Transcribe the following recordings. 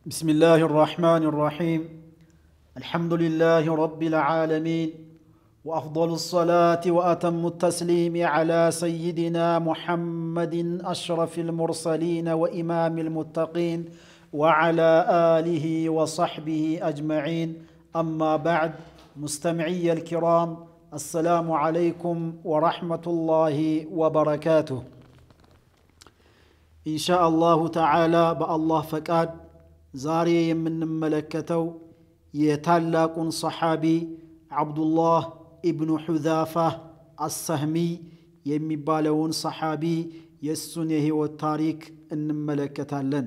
بسم الله الرحمن الرحيم الحمد لله رب العالمين وافضل الصلاه واتم التسليم على سيدنا محمد اشرف المرسلين وامام المتقين وعلى اله وصحبه اجمعين اما بعد مستمعي الكرام السلام عليكم ورحمه الله وبركاته ان شاء الله تعالى بالله فقاد ዛሬ የምንመለከተው የታላቁን ሰሓቢ ዓብዱላህ ኢብኑ ሑዛፋ አሰህሚ የሚባለውን ሰሓቢ የእሱን የህይወት ታሪክ እንመለከታለን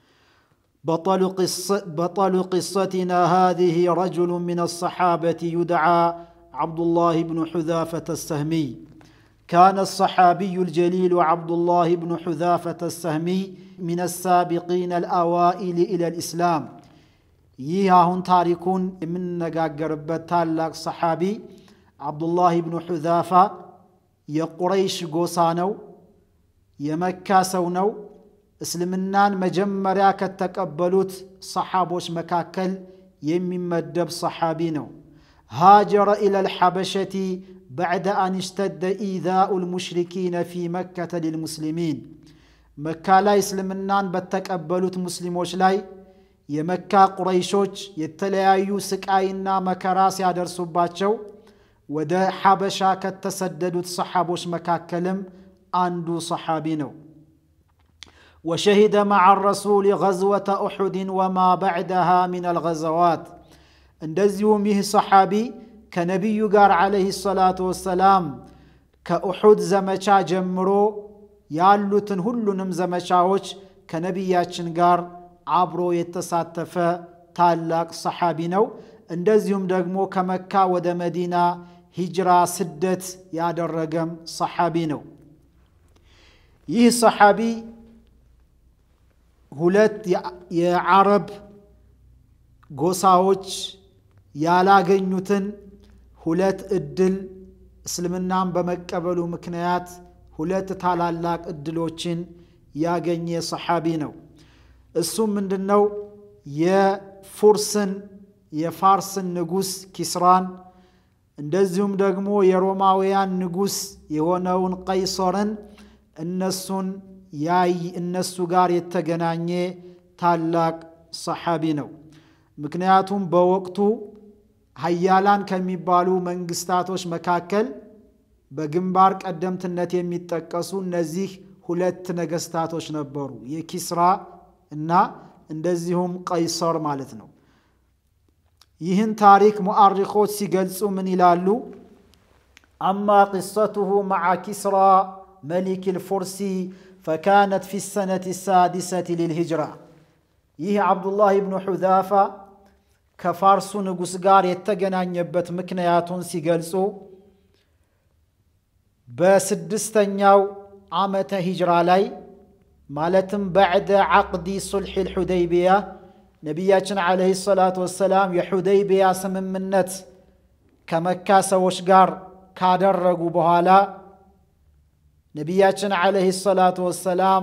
بطل قصتنا هذه رجل من الصحابة يدعى عبد الله بن حذافة السهمي كان الصحابي الجليل عبد الله بن حذافة السهمي من السابقين الأوائل إلى الإسلام ይህ አሁን ታሪኩን የምንነጋገርበት ታላቅ ሰሓቢ ዓብዱላህ ብኑ ሑዛፋ የቁረይሽ ጎሳ ነው የመካ ሰው ነው እስልምናን መጀመሪያ ከተቀበሉት ሰሓቦች መካከል የሚመደብ ሰሓቢ ነው هاجر إلى الحبشة بعد أن اشتد إيذاء المشركين في مكة للمسلمين مكة لا إسلمنان بتقبلت مسلموش لاي የመካ ቁረይሾች የተለያዩ ስቃይና መከራ ሲያደርሱባቸው ወደ ሐበሻ ከተሰደዱት ሰሓቦች መካከልም አንዱ ሰሓቢ ነው وشهد مع الرسول غزوة أحد وما بعدها من الغزوات እንደዚሁም ይህ ሰሓቢ ከነቢዩ ጋር ዓለይህ ሰላቱ ወሰላም ከኡሑድ ዘመቻ ጀምሮ ያሉትን ሁሉንም ዘመቻዎች ከነቢያችን ጋር አብሮ የተሳተፈ ታላቅ ሰሓቢ ነው እንደዚሁም ደግሞ ከመካ ወደ መዲና ሂጅራ ስደት ያደረገም ሰሓቢ ነው ይህ ሰሓቢ ሁለት የዓረብ ጎሳዎች ያላገኙትን ሁለት እድል እስልምናን በመቀበሉ ምክንያት ሁለት ታላላቅ እድሎችን ያገኘ ሰሓቢ ነው እሱም ምንድን ነው የፉርስን የፋርስን ንጉስ ኪስራን እንደዚሁም ደግሞ የሮማውያን ንጉስ የሆነውን ቀይሶርን እነሱን ያይ እነሱ ጋር የተገናኘ ታላቅ ሰሓቢ ነው ምክንያቱም በወቅቱ ሀያላን ከሚባሉ መንግስታቶች መካከል በግንባር ቀደምትነት የሚጠቀሱ እነዚህ ሁለት ነገስታቶች ነበሩ የኪስራ እና እንደዚሁም ቀይሰር ማለት ነው ይህን ታሪክ ሙአሪኮች ሲገልጹ ምን ይላሉ አማ ቅሰቱሁ መዓ ኪስራ መሊክ ልፉርሲ ፈካነት ፊ ሰነት ሳዲሰት ልልሂጅራ ይህ ዓብዱላህ ብኑ ሑዛፋ ከፋርሱ ንጉሥ ጋር የተገናኘበት ምክንያቱን ሲገልጹ በስድስተኛው ዓመተ ሂጅራ ላይ ማለትም በዕደ ዓቅዲ ሱልሕ ልሑደይቢያ ነቢያችን ዓለይሂ ሰላቱ ወሰላም የሑደይቢያ ስምምነት ከመካ ሰዎች ጋር ካደረጉ በኋላ ነቢያችን ዓለይሂ ሰላቱ ወሰላም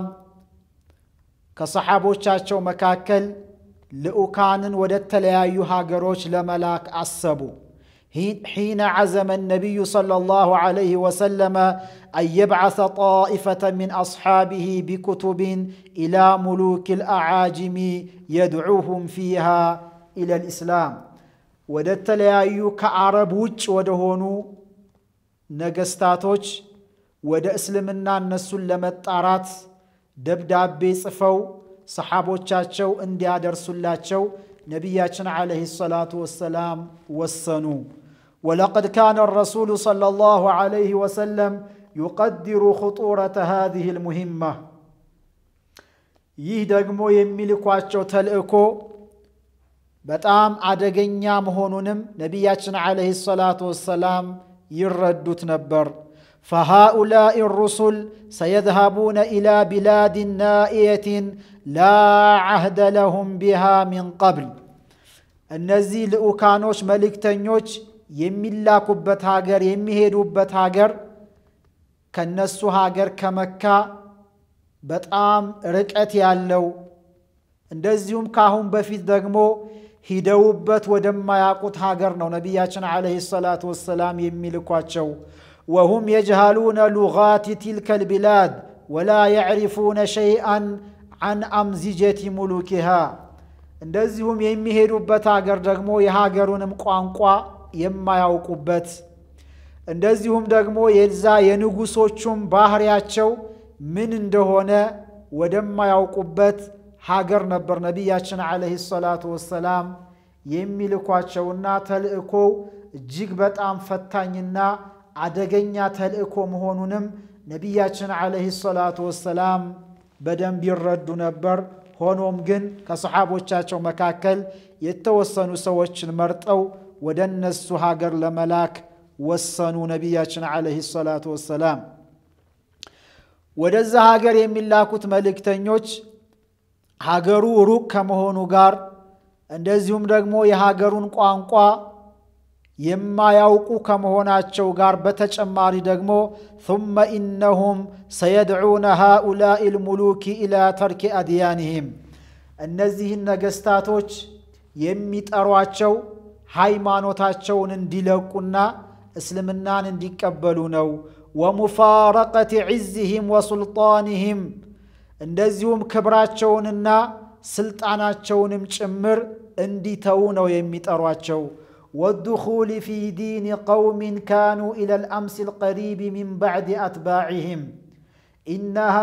ከሰሓቦቻቸው መካከል ልኡካንን ወደ ተለያዩ ሀገሮች ለመላክ አሰቡ حين عزم النبي صلى الله عليه وسلم أن يبعث طائفة من أصحابه بكتب إلى ملوك الأعاجم يدعوهم فيها إلى الإسلام ودت ليايو كعرب وج ودهونو نجستاتوش ወደ እስልምና እነሱን ለመጣራት ደብዳቤ ጽፈው ሰሓቦቻቸው እንዲያደርሱላቸው ነቢያችን ዓለይሂ ሰላቱ ወሰላም ወሰኑ ولقد كان الرسول صلى الله عليه وسلم يقدر خطورة هذه المهمة ይህ ደግሞ የሚልኳቸው ተልእኮ በጣም አደገኛ መሆኑንም ነቢያችን ዓለይሂ ሰላቱ ወሰላም ይረዱት ነበር فهؤلاء الرسل سيذهبون إلى بلاد نائية لا عهد لهم بها من قبل እነዚህ ልኡካኖች መልእክተኞች የሚላኩበት ሀገር የሚሄዱበት ሀገር ከነሱ ሀገር ከመካ በጣም ርቀት ያለው እንደዚሁም ከአሁን በፊት ደግሞ ሂደውበት ወደማያውቁት ሀገር ነው ነቢያችን ዓለይሂ ሰላቱ ወሰላም የሚልኳቸው። ወሁም የጅሃሉነ ሉጋቲ ቲልከ ልቢላድ ወላ የዕሪፉነ ሸይአን አን አምዚጀቲ ሙሉኪሃ። እንደዚሁም የሚሄዱበት ሀገር ደግሞ የሀገሩንም ቋንቋ የማያውቁበት እንደዚሁም ደግሞ የዛ የንጉሶቹም ባህሪያቸው ምን እንደሆነ ወደማያውቁበት ሀገር ነበር ነቢያችን ዓለይሂ ሰላቱ ወሰላም የሚልኳቸውና ተልእኮው እጅግ በጣም ፈታኝና አደገኛ ተልእኮ መሆኑንም ነቢያችን ዓለይሂ ሰላቱ ወሰላም በደንብ ይረዱ ነበር። ሆኖም ግን ከሰሓቦቻቸው መካከል የተወሰኑ ሰዎችን መርጠው ወደ እነሱ ሀገር ለመላክ ወሰኑ። ነቢያችን ዓለይሂ ሰላቱ ወሰላም ወደዛ ሀገር የሚላኩት መልእክተኞች ሀገሩ ሩቅ ከመሆኑ ጋር እንደዚሁም ደግሞ የሀገሩን ቋንቋ የማያውቁ ከመሆናቸው ጋር በተጨማሪ ደግሞ ثመ ኢነሁም ሰየድዑነ ሃኡላኢ ልሙሉኪ ኢላ ተርኪ አድያንህም እነዚህን ነገስታቶች የሚጠሯቸው ሃይማኖታቸውን እንዲለቁና እስልምናን እንዲቀበሉ ነው። ወሙፋረቀት ዒዝህም ወሱልጣንህም እንደዚሁም ክብራቸውንና ስልጣናቸውንም ጭምር እንዲተዉ ነው የሚጠሯቸው። ወድኹል ፊ ዲን ቀውምን ካኑ ኢላ ልአምስ ልቀሪብ ሚን ባዕድ አትባዕህም ኢነሃ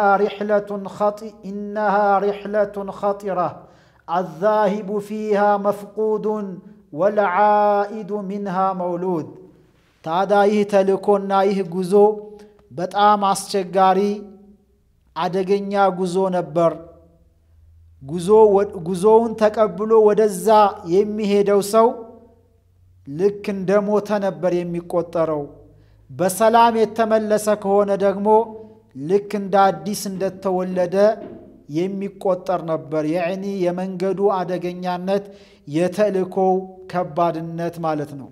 ሪሕለቱን ኸጢራ አዛሂቡ ፊሃ መፍቁዱን ወልዓኢዱ ሚንሃ መውሉድ። ታዲያ ይህ ተልእኮና ይህ ጉዞ በጣም አስቸጋሪ አደገኛ ጉዞ ነበር። ጉዞውን ተቀብሎ ወደዛ የሚሄደው ሰው ልክ እንደ ሞተ ነበር የሚቆጠረው። በሰላም የተመለሰ ከሆነ ደግሞ ልክ እንደ አዲስ እንደተወለደ የሚቆጠር ነበር። የዕኒ የመንገዱ አደገኛነት የተልእኮው ከባድነት ማለት ነው።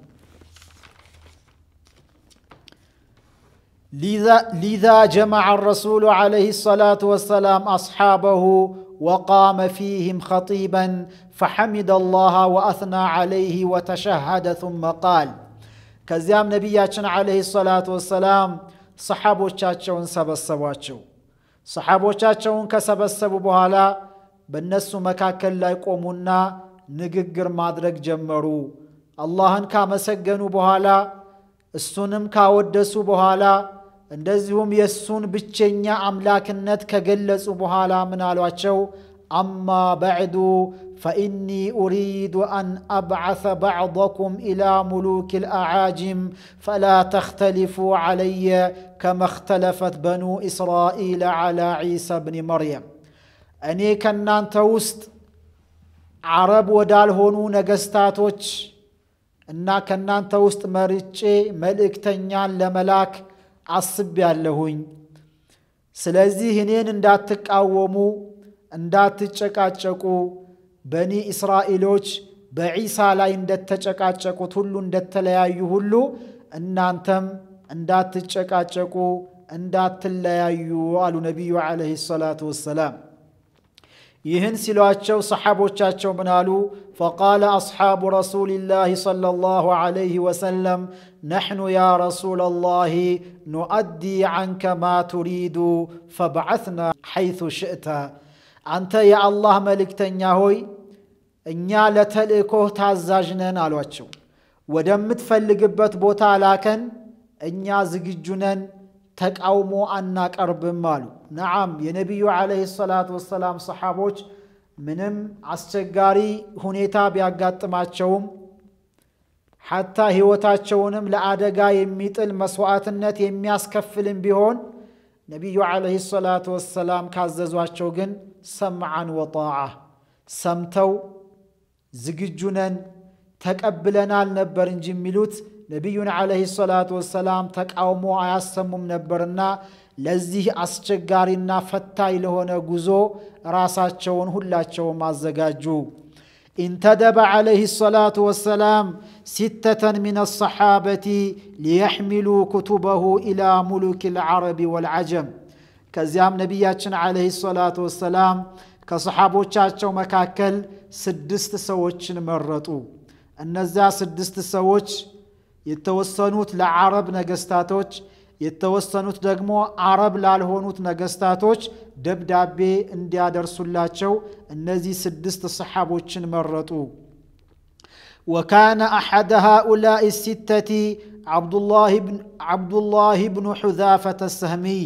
ሊዛ ጀመዐ ረሱሉ ዓለይሂ ሰላቱ ወሰላም አስሓበሁ ወቃመ ፊህም ኸጢበን ፈሐሚደ አላህ ወአትና ዓለይህ ወተሸሃደ ثመ ቃል። ከዚያም ነቢያችን ዓለይሂ ሰላቱ ወሰላም ሰሓቦቻቸውን ሰበሰቧቸው። ሰሓቦቻቸውን ከሰበሰቡ በኋላ በእነሱ መካከል ላይ ቆሙና ንግግር ማድረግ ጀመሩ። አላህን ካመሰገኑ በኋላ እሱንም ካወደሱ በኋላ እንደዚሁም የእሱን ብቸኛ አምላክነት ከገለጹ በኋላ ምን አሏቸው? አማ በዕዱ ፈኢኒ ኡሪዱ አን አብዓث ባዕضኩም ኢላ ሙሉክ ልአዓጅም ፈላ ተኽተሊፉ ዓለየ ከመ እኽተለፈት በኑ እስራኢል ዓላ ዒሳ ብኒ መርየም። እኔ ከእናንተ ውስጥ ዓረብ ወዳልሆኑ ነገስታቶች እና ከእናንተ ውስጥ መርጬ መልእክተኛን ለመላክ አስቤያለሁኝ። ስለዚህ እኔን እንዳትቃወሙ፣ እንዳትጨቃጨቁ በኒ እስራኤሎች በዒሳ ላይ እንደተጨቃጨቁት ሁሉ እንደተለያዩ ሁሉ እናንተም እንዳትጨቃጨቁ፣ እንዳትለያዩ አሉ ነቢዩ ዓለይሂ ሰላቱ ወሰላም። ይህን ሲሏቸው ሰሓቦቻቸው ምን አሉ? ፈቃለ አስሓቡ ረሱሊላህ ሰለላሁ ዓለይህ ወሰለም ነሕኑ ያ ረሱለላህ ኑአዲ ዐንከ ማ ቱሪዱ ፈብዓትና ሐይቱ ሽእተ። አንተ የአላህ መልእክተኛ ሆይ እኛ ለተልእኮህ ታዛዥ ነን አሏቸው። ወደምትፈልግበት ቦታ ላከን፣ እኛ ዝግጁ ነን ተቃውሞ አናቀርብም አሉ። ነዓም የነቢዩ ዓለይሂ ሰላቱ ወሰላም ሰሓቦች ምንም አስቸጋሪ ሁኔታ ቢያጋጥማቸውም ሐታ ሕይወታቸውንም ለአደጋ የሚጥል መስዋዕትነት የሚያስከፍልም ቢሆን ነቢዩ ዓለይሂ ሰላቱ ወሰላም ካዘዟቸው ግን ሰምዓን ወጣዓ ሰምተው ዝግጁ ነን ተቀብለናል ነበር እንጂ የሚሉት ነቢዩን ዓለይሂ ሰላቱ ወሰላም ተቃውሞ አያሰሙም ነበርና ለዚህ አስቸጋሪና ፈታኝ ለሆነ ጉዞ ራሳቸውን ሁላቸውም አዘጋጁ። ኢንተደበ ዓለይሂ ሰላቱ ወሰላም ሲተተን ሚን አሰሓበቲ ሊየሕሚሉ ኩቱበሁ ኢላ ሙሉክ ልዓረቢ ወልዓጀም። ከዚያም ነቢያችን ዓለይሂ ሰላቱ ወሰላም ከሰሓቦቻቸው መካከል ስድስት ሰዎችን መረጡ። እነዚያ ስድስት ሰዎች የተወሰኑት ለዓረብ ነገስታቶች የተወሰኑት ደግሞ አረብ ላልሆኑት ነገስታቶች ደብዳቤ እንዲያደርሱላቸው እነዚህ ስድስት ሰሓቦችን መረጡ። ወካነ አሐደ ሃኡላኢ ሲተቲ ዓብዱላህ ብኑ ሑዛፈተ ሰህሚይ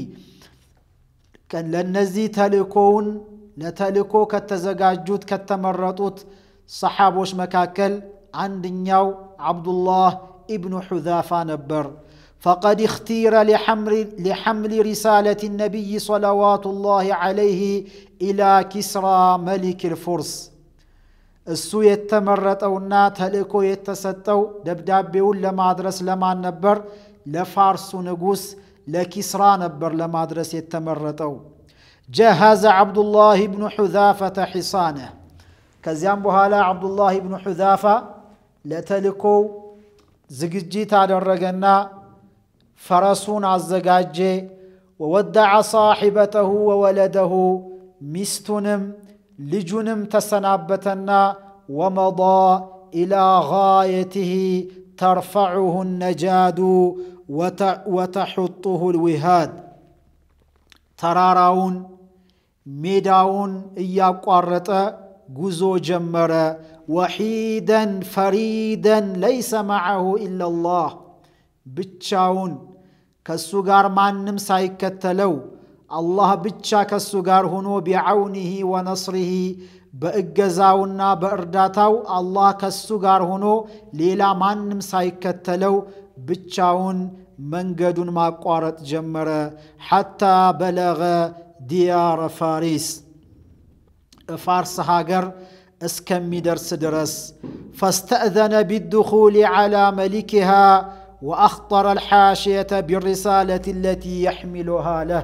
ለእነዚህ ተልእኮውን ለተልእኮ ከተዘጋጁት ከተመረጡት ሰሓቦች መካከል አንደኛው ዓብዱላህ ኢብኑ ሑዛፋ ነበር። ፈቀድ እኽቲረ ሊሐምሊ ሪሳለት ነቢይ ሰለዋቱ ላህ ዓለይህ ኢላ ኪስራ መሊክ ልፉርስ እሱ የተመረጠውና ተልእኮ የተሰጠው ደብዳቤውን ለማድረስ ለማን ነበር? ለፋርሱ ንጉሥ ለኪስራ ነበር ለማድረስ የተመረጠው። ጀሃዘ ዓብዱላህ ብኑ ሑዛፈተ ሒሳነ ከዚያም በኋላ ዓብዱላህ ብኑ ሑዛፋ ለተልእኮው ዝግጅት አደረገና ፈረሱን አዘጋጀ። ወወደዐ ሳሒበተሁ ወወለደሁ ሚስቱንም ልጁንም ተሰናበተና ወመዳ ኢላ ጋየትህ ተርፈዑሁ ነጃዱ ወተሑጡሁ ልዊሃድ ተራራውን ሜዳውን እያቋረጠ ጉዞ ጀመረ። ወሒደን ፈሪደን ለይሰ መዐሁ ኢላላህ ብቻውን ከሱ ጋር ማንም ሳይከተለው አላህ ብቻ ከሱ ጋር ሆኖ ቢዐውኒህ ወነስሪህ በእገዛውና በእርዳታው አላህ ከሱ ጋር ሆኖ ሌላ ማንም ሳይከተለው ብቻውን መንገዱን ማቋረጥ ጀመረ። ሐታ በለገ ዲያረ ፋሪስ ፋርስ ሀገር እስከሚደርስ ድረስ ፈስተእዘነ ቢድኹል ዐላ መሊክሃ ወአኽጠረ አልሓሽየተ ቢሪሳለት ለቲ የሕሚሉሃ ለህ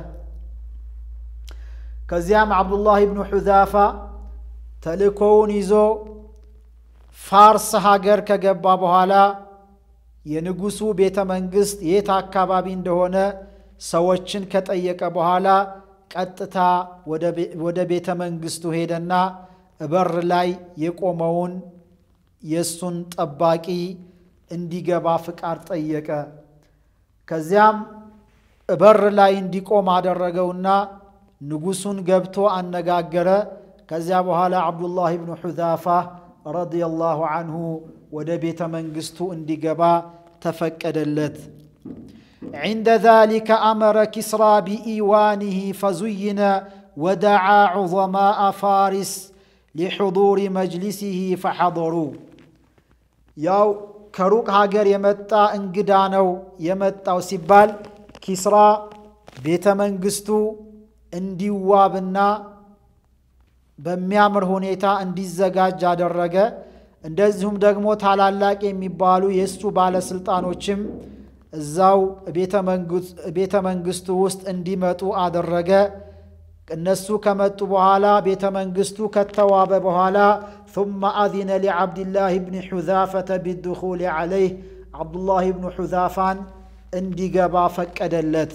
ከዚያም ዓብዱላህ ብኑ ሑዛፋ ተልእኮውን ይዞ ፋርስ ሀገር ከገባ በኋላ የንጉሱ ቤተ መንግስት የት አካባቢ እንደሆነ ሰዎችን ከጠየቀ በኋላ ቀጥታ ወደ ቤተ መንግስቱ ሄደና በር ላይ የቆመውን የእሱን ጠባቂ እንዲገባ ፍቃድ ጠየቀ። ከዚያም በር ላይ እንዲቆም አደረገውና ንጉሱን ገብቶ አነጋገረ። ከዚያ በኋላ ዓብዱላህ ብኑ ሑዛፋ ረዲየላሁ አንሁ ወደ ቤተ መንግስቱ እንዲገባ ተፈቀደለት። عند ذلك أمر كسرى بإيوانه فزين ودعا عظماء فارس لحضور مجلسه فحضروا ያው ከሩቅ ሀገር የመጣ እንግዳ ነው የመጣው ሲባል ኪስራ ቤተ መንግስቱ እንዲዋብና በሚያምር ሁኔታ እንዲዘጋጅ አደረገ። እንደዚሁም ደግሞ ታላላቅ የሚባሉ የእሱ ባለስልጣኖችም እዛው ቤተ መንግስቱ ውስጥ እንዲመጡ አደረገ። እነሱ ከመጡ በኋላ ቤተ መንግስቱ ከተዋበ በኋላ ثم أذن لعبد الله بن حذافة بالدخول عليه عبد الله بن حذافان እንዲገባ ፈቀደለት።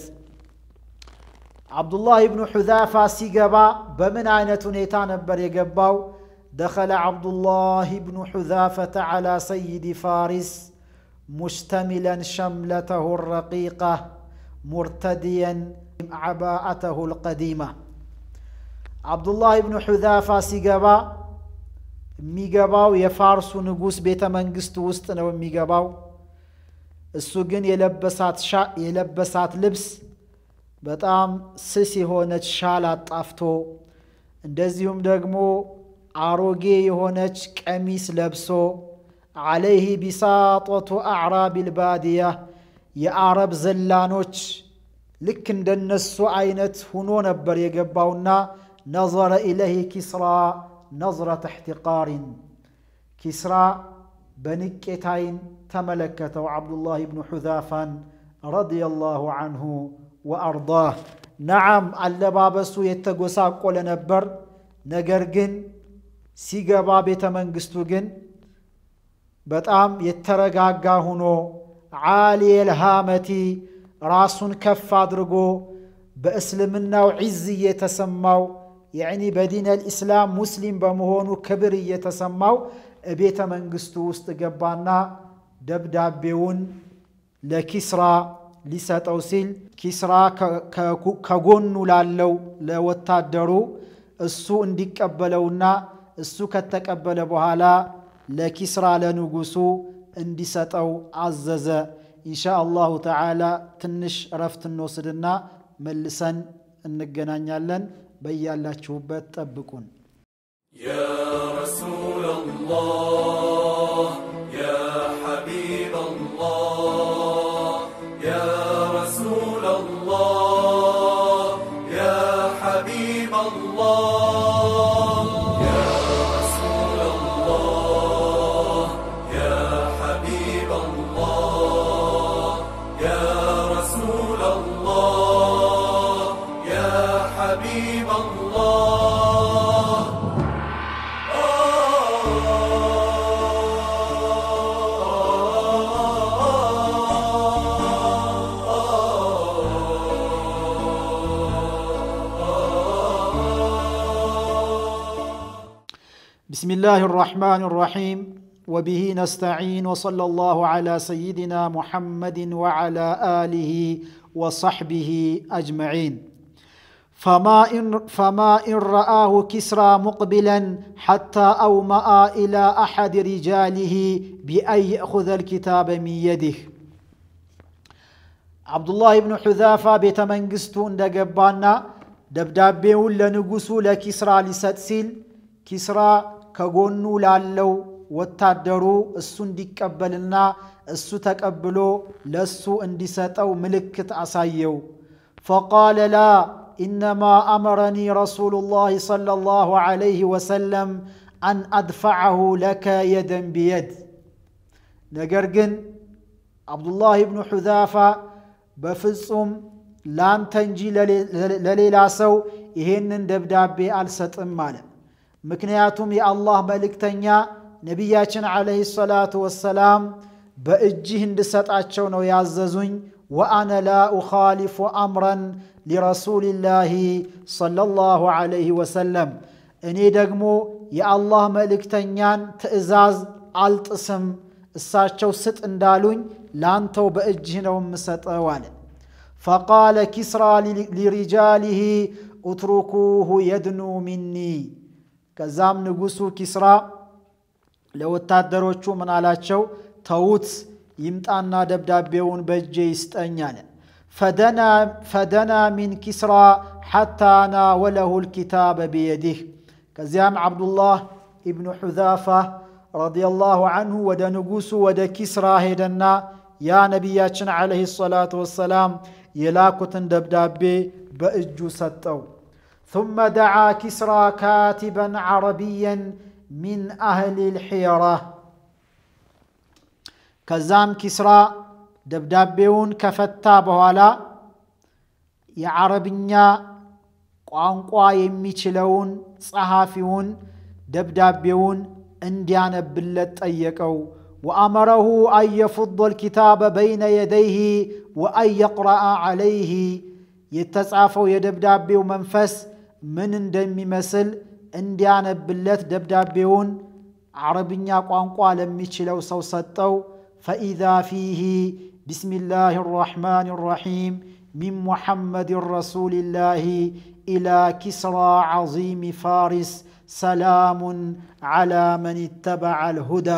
ዓብዱላህ ብኑ ሑዛፋ ሲገባ በምን አይነት ሁኔታ ነበር የገባው? ደኸለ ዓብዱላህ ብኑ ሑዛፈተ ዓላ ሰይድ ፋሪስ ሙሽተሚለን ሸምለተሁ ረቂቃ ሙርተድየን ዓባአተሁ ልቀዲማ ዓብዱላህ ብኑ ሑዛፋ ሲገባ የሚገባው የፋርሱ ንጉሥ ቤተ መንግስት ውስጥ ነው የሚገባው። እሱ ግን የለበሳት ልብስ በጣም ስስ የሆነች ሻል አጣፍቶ እንደዚሁም ደግሞ አሮጌ የሆነች ቀሚስ ለብሶ ዓለይህ ቢሳጦቱ አዕራቢ ልባድያ የአረብ ዘላኖች ልክ እንደነሱ አይነት ሁኖ ነበር የገባውና ነظረ ኢለይህ ኪስራ ነظረተ እሕትቃሪን ኪስራ በንቄት አይን ተመለከተው ዓብዱላህ ብኑ ሑዛፋን ረዲየላሁ አንሁ ወአርዳህ። ነዓም አለባበሱ የተጎሳቆለ ነበር። ነገር ግን ሲገባ ቤተ መንግስቱ ግን በጣም የተረጋጋ ሁኖ ዓሊየል ሃመቲ ራሱን ከፍ አድርጎ በእስልምናው ዒዝ እየተሰማው ያኒ በዲን አልኢስላም ሙስሊም በመሆኑ ክብር እየተሰማው ቤተ መንግስቱ ውስጥ ገባና ደብዳቤውን ለኪስራ ሊሰጠው ሲል ኪስራ ከጎኑ ላለው ለወታደሩ እሱ እንዲቀበለውና እሱ ከተቀበለ በኋላ ለኪስራ ለንጉሱ እንዲሰጠው አዘዘ። ኢንሻ አላሁ ተዓላ ትንሽ እረፍት እንወስድና መልሰን እንገናኛለን። በያላችሁበት ጠብቁን። يا رسول الله يا حبيب الله يا رسول الله يا حبيب الله يا رسول الله يا حبيب الله يا رسول الله يا حبيب الله بسم الله الرحمن الرحيم وبه نستعين وصلى الله على سيدنا محمد وعلى آله وصحبه أجمعين فما إن, فما إن رآه كسرى مقبلا حتى أومأ إلى أحد رجاله بأن يأخذ الكتاب من يده عبد الله بن حذافة بيت منقستو اندقبانا دبدابيون لنقسو لكسرى لستسيل كسرى ከጎኑ ላለው ወታደሩ እሱ እንዲቀበልና እሱ ተቀብሎ ለእሱ እንዲሰጠው ምልክት አሳየው። ፈቃለ ላ ኢነማ አመረኒ ረሱሉ ላህ ሰለላሁ ዐለይሂ ወሰለም አን አድፈዐሁ ለከ የደን ቢየድ። ነገር ግን አብዱላህ ብኑ ሑዛፋ በፍጹም ላንተ እንጂ ለሌላ ሰው ይሄንን ደብዳቤ አልሰጥም አለ። ምክንያቱም የአላህ መልእክተኛ ነቢያችን ዓለይሂ ሰላቱ ወሰላም በእጅህ እንድሰጣቸው ነው ያዘዙኝ። ወአነ ላ ኡኻሊፉ አምረን ሊረሱልላሂ ሰለላሁ ዐለይሂ ወሰለም፣ እኔ ደግሞ የአላህ መልእክተኛን ትእዛዝ አልጥስም። እሳቸው ስጥ እንዳሉኝ ላንተው በእጅህ ነው የምሰጠው አለ። ፈቃለ ኪስራ ሊሪጃሊሂ ኡትሩኩሁ የድኑ ሚኒ ከዛም ንጉሱ ኪስራ ለወታደሮቹ ምን አላቸው? ተዉት ይምጣና ደብዳቤውን በእጄ ይስጠኝ አለ። ፈደና ሚን ኪስራ ሓታ ናወለሁ ልኪታበ ብየዲህ። ከዚያም ዓብዱላህ ኢብኑ ሑዛፋ ረዲየላሁ አንሁ ወደ ንጉሱ ወደ ኪስራ ሄደና ያ ነቢያችን ዓለይሂ ሰላቱ ወሰላም የላኩትን ደብዳቤ በእጁ ሰጠው። ثم دعا كسرى كاتبا عربيا من أهل الحيرة ከዛም ኪስራ ደብዳቤውን ከፈታ በኋላ የዓረብኛ ቋንቋ የሚችለውን ጸሐፊውን ደብዳቤውን እንዲያነብለት ጠየቀው። ወአመረሁ አን የፉض ልኪታበ በይነ የደይህ ወአን የቅረአ ዓለይህ የተጻፈው የደብዳቤው መንፈስ ምን እንደሚመስል እንዲያነብለት ደብዳቤውን ዓረብኛ ቋንቋ ለሚችለው ሰው ሰጠው። ፈኢዛ ፊህ ቢስሚላህ ራሕማን ራሒም ሚን ሙሐመድን ረሱልላህ ኢላ ኪስራ ዓዚም ፋሪስ ሰላሙን ዓላ መን ይተበዐ ልሁዳ።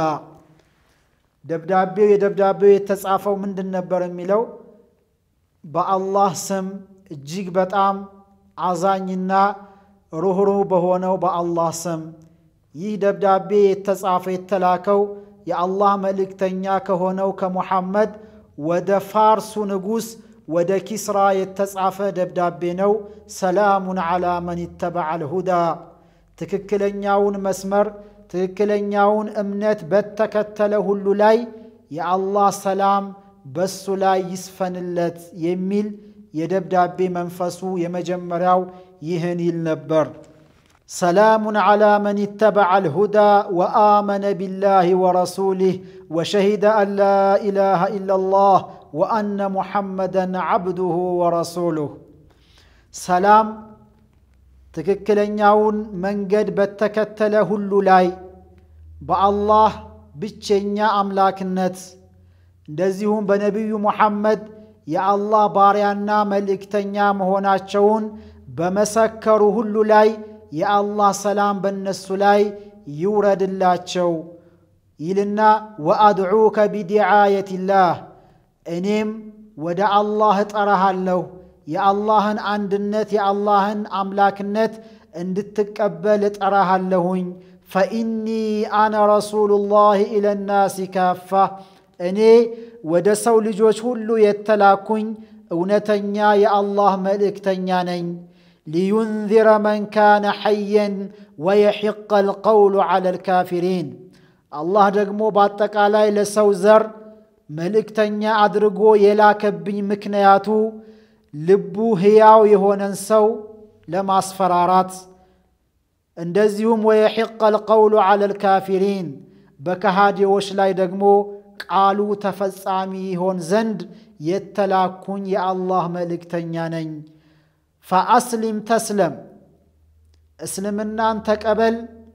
ደብዳቤው የደብዳቤው የተጻፈው ምንድን ነበር የሚለው በአላህ ስም እጅግ በጣም አዛኝና ሩህሩህ በሆነው በአላህ ስም ይህ ደብዳቤ የተጻፈ የተላከው የአላህ መልእክተኛ ከሆነው ከሙሐመድ ወደ ፋርሱ ንጉሥ ወደ ኪስራ የተጻፈ ደብዳቤ ነው። ሰላሙን ዓላ መን ይተበዐ ልሁዳ ትክክለኛውን መስመር ትክክለኛውን እምነት በተከተለ ሁሉ ላይ የአላህ ሰላም በሱ ላይ ይስፈንለት የሚል የደብዳቤ መንፈሱ የመጀመሪያው ይህን ይል ነበር። ሰላሙን ዓላ መን ይተበዐ ልሁዳ ወአመነ ቢላህ ወረሱሊህ ወሸሂደ አን ላ ኢላሃ ኢላላህ ወአነ ሙሐመደን ዓብዱሁ ወረሱሉህ። ሰላም ትክክለኛውን መንገድ በተከተለ ሁሉ ላይ በአላህ ብቸኛ አምላክነት እንደዚሁም በነቢዩ ሙሐመድ የአላህ ባሪያና መልእክተኛ መሆናቸውን በመሰከሩ ሁሉ ላይ የአላህ ሰላም በእነሱ ላይ ይውረድላቸው ይልና ወአድዑከ ቢዲዓየትላህ እኔም ወደ አላህ እጠራሃለሁ የአላህን አንድነት የአላህን አምላክነት እንድትቀበል እጠራሃለሁኝ ፈኢኒ አነ ረሱሉላህ ኢለናሲ ካፋ እኔ ወደ ሰው ልጆች ሁሉ የተላኩኝ እውነተኛ የአላህ መልእክተኛ ነኝ ሊዩንዚረ መን ካነ ሐየን ወየሒቀ አልቀውሉ ዐላ ልካፊሪን አላህ ደግሞ በአጠቃላይ ለሰው ዘር መልእክተኛ አድርጎ የላከብኝ ምክንያቱ ልቡ ሕያው የሆነን ሰው ለማስፈራራት እንደዚሁም ወየሒቀ አልቀውሉ ዐላ ልካፊሪን በከሃዲዎች ላይ ደግሞ ቃሉ ተፈጻሚ ይሆን ዘንድ የተላኩኝ የአላህ መልእክተኛ ነኝ ፈአስሊም ተስለም እስልምናን ተቀበል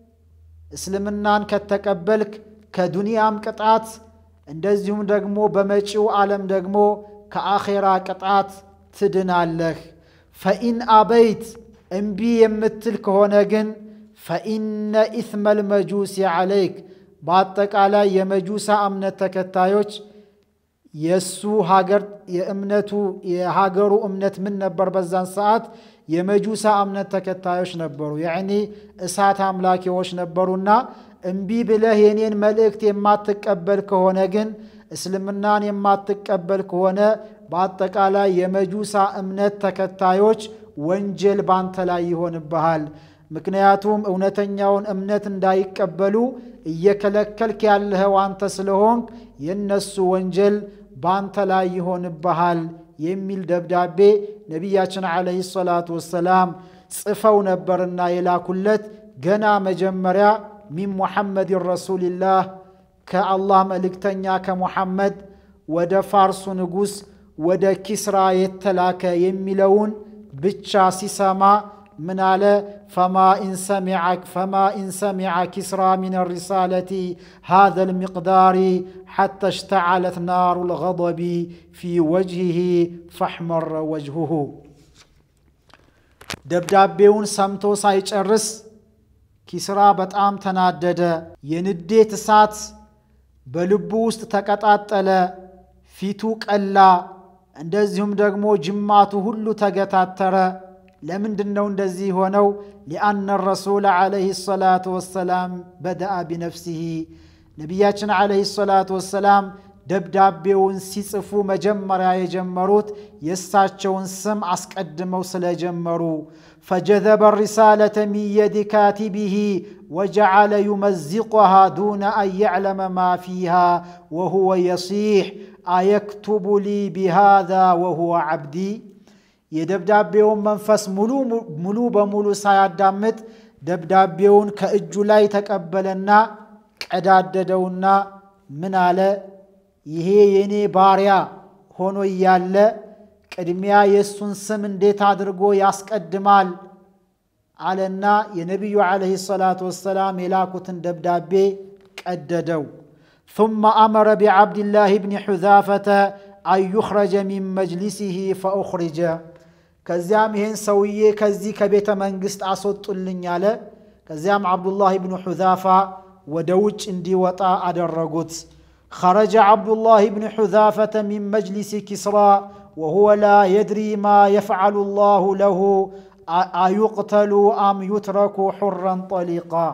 እስልምናን ከተቀበልክ ከዱንያም ቅጣት እንደዚሁም ደግሞ በመጪው ዓለም ደግሞ ከአኼራ ቅጣት ትድናለህ ፈኢን አበይት እምቢ የምትል ከሆነ ግን ፈኢነ ኢትመል መጁሲ ዓለይክ በአጠቃላይ የመጁሳ እምነት ተከታዮች የእሱ ሀገር የእምነቱ የሀገሩ እምነት ምን ነበር? በዛን ሰዓት የመጁሳ እምነት ተከታዮች ነበሩ። ያዕኒ እሳት አምላኪዎች ነበሩና እምቢ ብለህ የኔን መልእክት የማትቀበል ከሆነ ግን እስልምናን የማትቀበል ከሆነ በአጠቃላይ የመጁሳ እምነት ተከታዮች ወንጀል ባንተ ላይ ይሆንብሃል። ምክንያቱም እውነተኛውን እምነት እንዳይቀበሉ እየከለከልክ ያለኸው አንተ ስለሆንክ የነሱ ወንጀል ባንተ ላይ ይሆንብሃል የሚል ደብዳቤ ነቢያችን ዓለይሂ ሰላቱ ወሰላም ጽፈው ነበርና የላኩለት ገና መጀመሪያ ሚን ሙሐመድን ረሱልላህ ከአላህ መልእክተኛ ከሙሐመድ ወደ ፋርሱ ንጉሥ ወደ ኪስራ የተላከ የሚለውን ብቻ ሲሰማ ምን አለ? ፈማ ኢን ሰሚዐ ኪስራ ሚን ሪሳለቲ ሃዘ ልሚቅዳሪ ሓታ እሽተዓለት ናሩ ልገضቢ ፊ ወጅሂህ ፈሕመረ ወጅሁሁ። ደብዳቤውን ሰምቶ ሳይጨርስ ኪስራ በጣም ተናደደ። የንዴት እሳት በልቡ ውስጥ ተቀጣጠለ፣ ፊቱ ቀላ፣ እንደዚሁም ደግሞ ጅማቱ ሁሉ ተገታተረ። ለምንድን ነው እንደዚህ ሆነው? ሊአነ ረሱል ዓለይሂ ሰላቱ ወሰላም በደአ ቢነፍሲሂ ነቢያችን ዓለይሂ ሰላቱ ወሰላም ደብዳቤውን ሲጽፉ መጀመሪያ የጀመሩት የእሳቸውን ስም አስቀድመው ስለጀመሩ ፈጀዘበ ሪሳለተ ሚን የዲ ካቲቢሂ ወጀዓለ ዩመዚቁሃ ዱነ አን የዕለመ ማ ፊሃ ወሁወ የሲሕ አየክቱቡ ሊ ቢሃዛ ወሁወ ዓብዲ የደብዳቤውን መንፈስ ሙሉ በሙሉ ሳያዳምጥ ደብዳቤውን ከእጁ ላይ ተቀበለና ቀዳደደውና ምን አለ? ይሄ የእኔ ባሪያ ሆኖ እያለ ቅድሚያ የእሱን ስም እንዴት አድርጎ ያስቀድማል? አለና የነቢዩ ዓለይሂ ሰላቱ ወሰላም የላኩትን ደብዳቤ ቀደደው። ثم أمر بعبد الله بن حذافة أن يخرج من مجلسه فأخرج ከዚያም ይህን ሰውዬ ከዚህ ከቤተ መንግሥት አስወጡልኝ አለ። ከዚያም ዓብዱላህ ብኑ ሑዛፋ ወደ ውጭ እንዲወጣ አደረጉት። خرج عبد الله بن حذافة من مجلس كسرى وهو لا يدري ما يفعل الله له أيقتل أم يترك حرا طليقا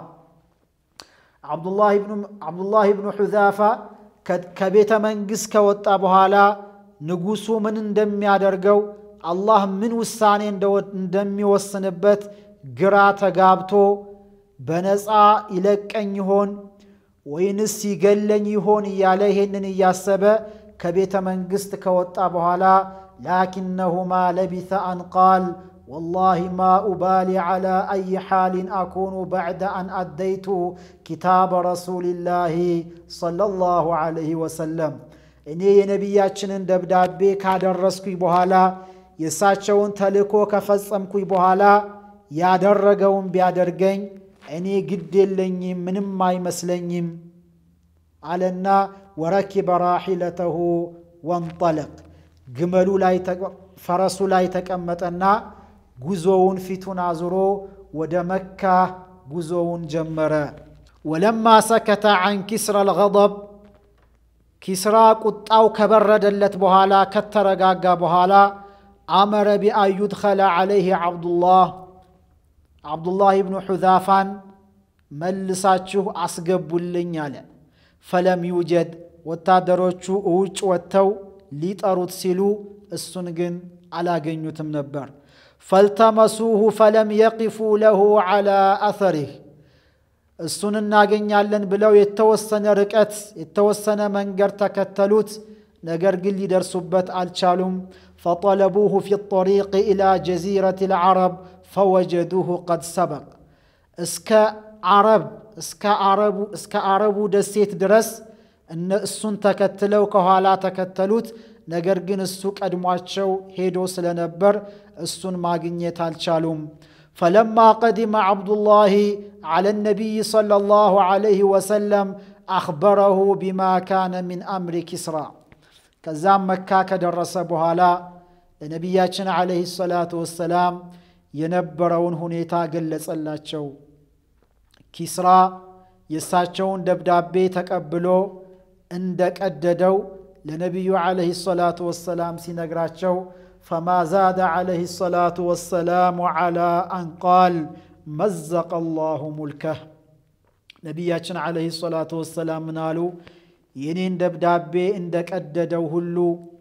ዓብዱላህ ብኑ ሑዛፋ ከቤተ መንግሥት ከወጣ በኋላ ንጉሡ ምን እንደሚያደርገው አላህ ምን ውሳኔ እንደሚወስንበት ግራ ተጋብቶ በነፃ ይለቀኝ ይሆን ወይንስ ይገለኝ ይሆን እያለ ይሄንን እያሰበ ከቤተ መንግሥት ከወጣ በኋላ ላኪነሁማ ለቢተ አን ቃል ወላሂ ማ ኡባሊ ዓላ አይ ሓሊን አኩኑ ባዕደ አን አደይቱ ኪታበ ረሱልላህ ሰለላሁ ዐለይሂ ወሰለም እኔ የነቢያችንን ደብዳቤ ካደረስኩኝ በኋላ የእሳቸውን ተልእኮ ከፈጸምኩኝ በኋላ ያደረገውን ቢያደርገኝ እኔ ግድ የለኝም፣ ምንም አይመስለኝም አለና ወረኪበ ራሒለተሁ ወንጠለቅ ግመሉ ላይ ፈረሱ ላይ ተቀመጠና ጉዞውን ፊቱን አዙሮ ወደ መካ ጉዞውን ጀመረ። ወለማ ሰከተ ዐን ኪስራ አልገضብ ኪስራ ቁጣው ከበረደለት በኋላ ከተረጋጋ በኋላ አመረ ቢአን ዩድኸለ ዐለይህ ዓብዱላህ ዓብዱላህ ብኑ ሑዛፋን መልሳችሁ አስገቡልኝ አለ። ፈለም ዩጀድ ወታደሮቹ ውጭ ወጥተው ሊጠሩት ሲሉ እሱን ግን አላገኙትም ነበር። ፈልተመሱሁ ፈለም የቂፉ ለሁ ዐላ አተሪህ እሱን እናገኛለን ብለው የተወሰነ ርቀት የተወሰነ መንገድ ተከተሉት። ነገር ግን ሊደርሱበት አልቻሉም። ፈጠለቡሁ ፊ ጠሪቅ ኢላ ጀዚረት ልዓረብ ፈወጀዱሁ ቀድ ሰበቅ እስከ አረብ እስከ አረቡ ደሴት ድረስ እሱን ተከትለው ከኋላ ተከተሉት። ነገር ግን እሱ ቀድሟቸው ሄዶ ስለነበር እሱን ማግኘት አልቻሉም። ፈለማ ቀዲመ ዓብዱላህ ዐለ ነቢይ ሰለላሁ ዐለይሂ ወሰለም አኽበረሁ ቢማ ካነ ሚን አምሪ ኪስራ። ከዛም መካ ከደረሰ በኋላ ለነቢያችን ዐለይሂ ሰላቱ ወሰላም የነበረውን ሁኔታ ገለጸላቸው። ኪስራ የእሳቸውን ደብዳቤ ተቀብሎ እንደቀደደው ለነቢዩ ዐለይሂ ሰላቱ ወሰላም ሲነግራቸው ፈማ ዛደ ዐለይሂ ሰላቱ ወሰላሙ ዐላ አን ቃል መዘቀ ላሁ ሙልከህ። ነቢያችን ዐለይሂ ሰላቱ ወሰላም ምን አሉ? የኔን ደብዳቤ እንደቀደደው ሁሉ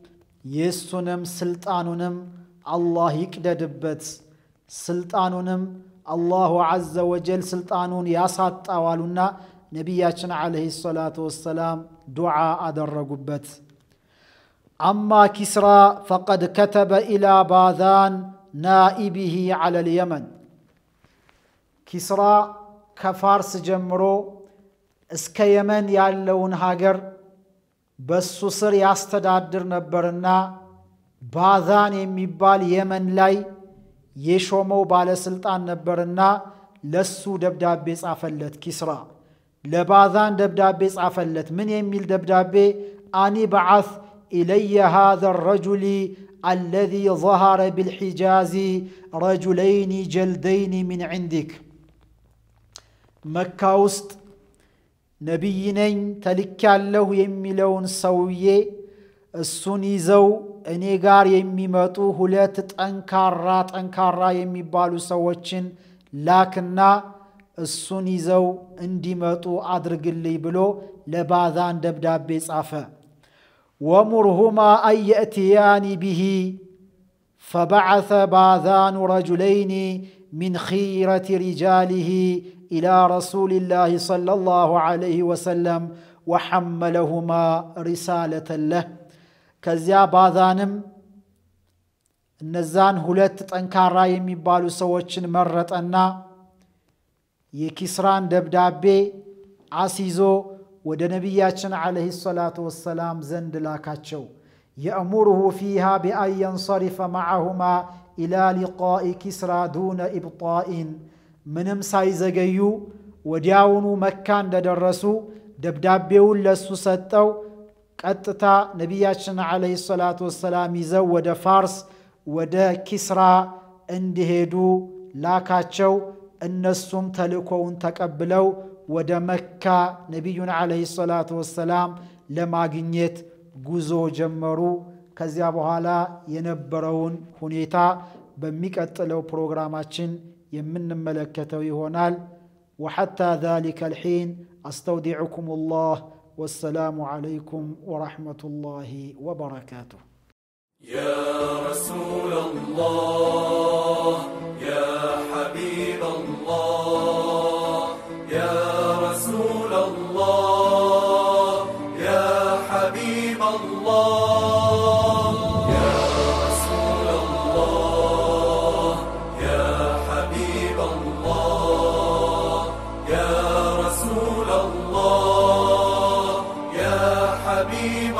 የእሱንም ስልጣኑንም አላህ ይቅደድበት፣ ስልጣኑንም አላሁ ዐዘ ወጀል ስልጣኑን ያሳጣዋሉና ነቢያችን ዐለይሂ ሰላቱ ወሰላም ዱዓ አደረጉበት። አማ ኪስራ ፈቀድ ከተበ ኢላ ባዛን ናኢቢሂ ዐለ ልየመን። ኪስራ ከፋርስ ጀምሮ እስከ የመን ያለውን ሀገር በሱ ስር ያስተዳድር ነበርና ባዛን የሚባል የመን ላይ የሾመው ባለስልጣን ነበርና ለሱ ደብዳቤ ጻፈለት። ኪስራ ለባዛን ደብዳቤ ጻፈለት። ምን የሚል ደብዳቤ? አኒ በዓት ኢለየ ሃዘ ረጁሊ አለዚ ظهረ ብልሒጃዚ ረጁለይኒ ጀልደይኒ ሚን ዕንዲክ መካ ውስጥ ነቢይ ነኝ ተልኬያለሁ የሚለውን ሰውዬ እሱን ይዘው እኔ ጋር የሚመጡ ሁለት ጠንካራ ጠንካራ የሚባሉ ሰዎችን ላክና እሱን ይዘው እንዲመጡ አድርግልኝ ብሎ ለባዛን ደብዳቤ ጻፈ። ወሙርሁማ አን የእትያኒ ብሂ ፈበዓሰ ባዛኑ ረጁለይኒ ሚን ኺረቲ ሪጃሊህ ኢላ ረሱሊላህ ሰለላሁ ዐለይሂ ወሰለም ወሐመለሁማ ሪሳለተን ለህ። ከዚያ ባዛንም እነዛን ሁለት ጠንካራ የሚባሉ ሰዎችን መረጠና የኪስራን ደብዳቤ አስይዞ ወደ ነቢያችን ዐለይሂ ሰላቱ ወሰላም ዘንድ ላካቸው። የእሙሩሁ ፊሃ ቢአን የንሰሪፈ መዓሁማ ኢላ ሊቃኢ ኪስራ ዱነ ኢብጣኢን ምንም ሳይዘገዩ ወዲያውኑ መካ እንደደረሱ ደብዳቤውን ለሱ ሰጠው። ቀጥታ ነቢያችን ዐለይሂ ሰላቱ ወሰላም ይዘው ወደ ፋርስ ወደ ኪስራ እንዲሄዱ ላካቸው። እነሱም ተልእኮውን ተቀብለው ወደ መካ ነቢዩን ዐለይሂ ሰላቱ ወሰላም ለማግኘት ጉዞ ጀመሩ። ከዚያ በኋላ የነበረውን ሁኔታ በሚቀጥለው ፕሮግራማችን የምንመለከተው ይሆናል። ወሐታ ዛሊከ ልሒን አስተውዲዑኩም ላህ ወሰላሙ ዐለይኩም ወረሕመቱላሂ ወበረካቱሁ። يا رسول الله يا حبيب الله يا رسول الله يا حبيب الله يا رسول الله يا حبيب الله يا رسول الله يا حبيب